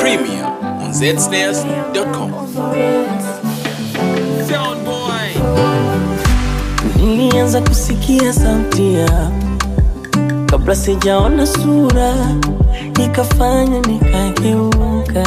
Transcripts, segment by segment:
Premier on zsnares.com. Sound boy. Nilianza kusikia sauti yako kabla sijaona sura, ikafanya nikageuka,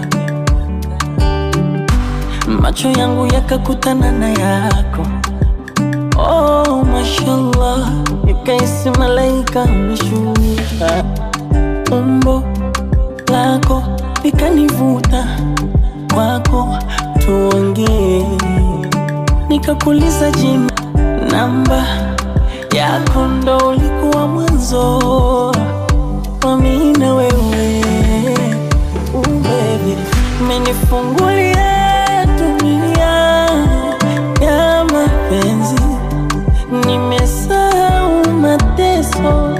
macho yangu yakakutana na yako. Oh, mashallah, nikaisi malaika ameshuka, umbo lako likanivuta kwako, tuongee nikakuliza jina namba yako ndo ulikuwa mwanzo wa mimi na wewe uh, baby umenifungulia dunia ya mapenzi nimesahau mateso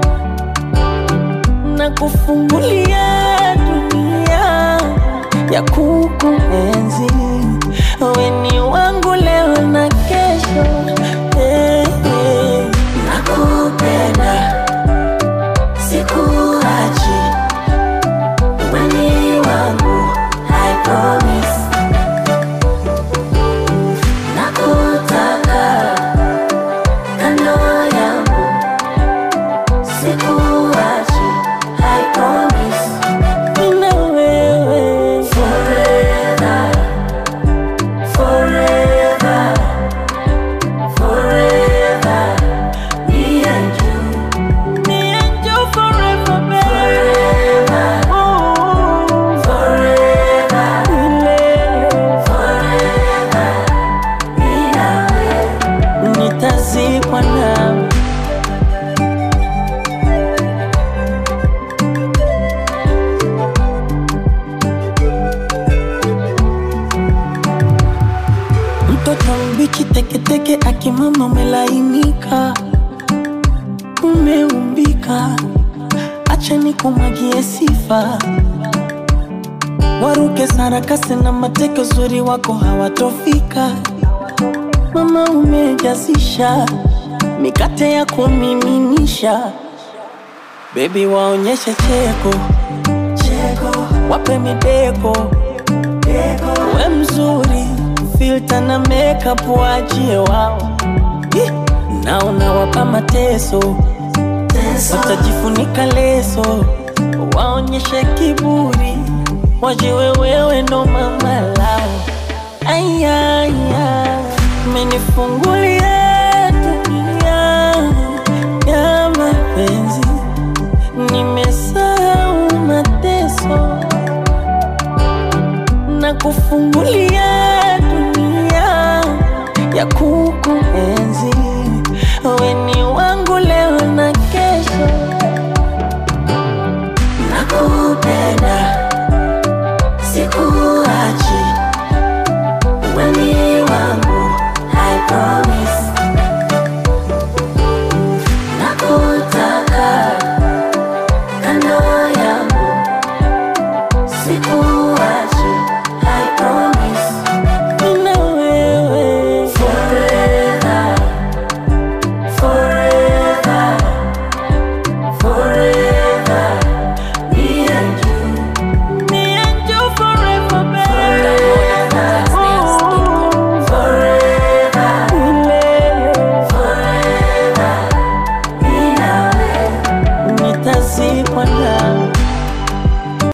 na kufungulia dunia ya kukuenzi weni wangu leo na kesho hey, hey. nakupenda sikuachi weni wangu I promise nakutaka kando yangu sikuachi I promise Nina wewe forever forever forever me and you me and you forever baby forever forever forever mimi na wewe nitazikwa nawe mtoto mbichi teketeke akimama umelainika umeumbika acha nikumwagie sifa waruke sarakasi na mateke uzuri wako hawatofika mama umejazisha mikate ya kumiminisha bebi waonyeshe cheko cheko wape mideko we mzuri filta na makeup waachie wao Ih, na unawapa mateso watajifunika leso waonyeshe kiburi wajiwe wewe ndo mama lao ayaya menifungulia dunia ya mapenzi nimesahau mateso na kufungulia